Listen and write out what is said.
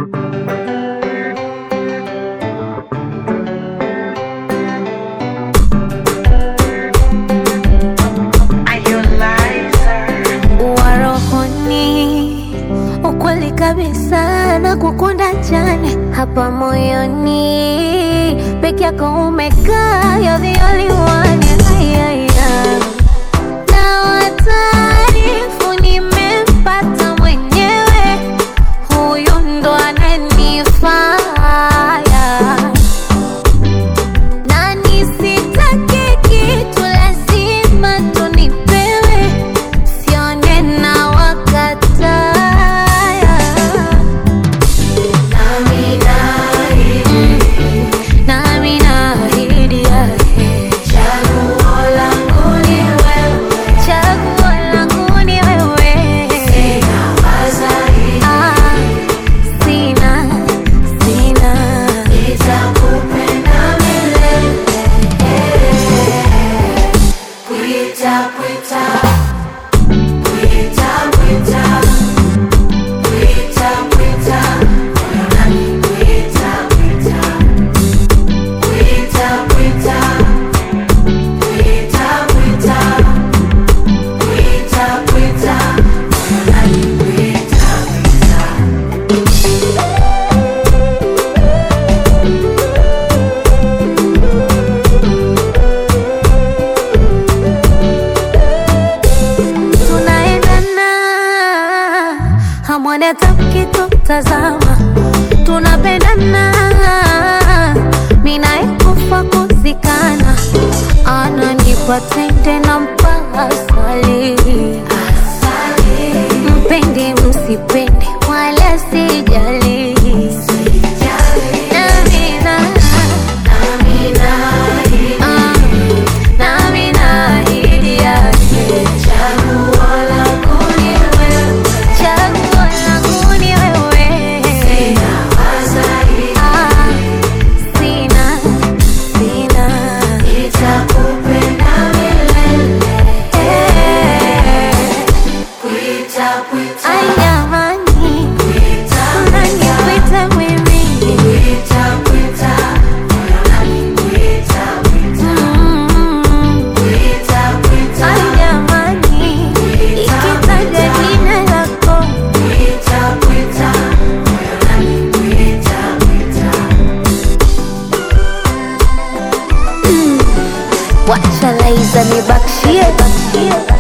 Warohoni ukweli kabisa na kukunda jane hapa moyoni peke yako umekaa you're the only one yeah, yeah, yeah. Na wataarifu nimempata mwenyewe huyu ndo ananifaya na nisitake kitu lazima tunipewe sione na wakataya nami naahidi yake chaguo langu ni wewe Ah, sina sina tunaendana hamwoni hata mkitutazama tunapendana minaekufa kuzikana ananipa tende na mpaka asali mpende msipende wala sijali Namina, ah, nami naahidi yake Chaguo langu ni wewe. Ah, sina, sina. Eh, ai jamani, unanikwita mimi. Mm. Ai jamani, ikitaja jina lako wacha laiza nibakshie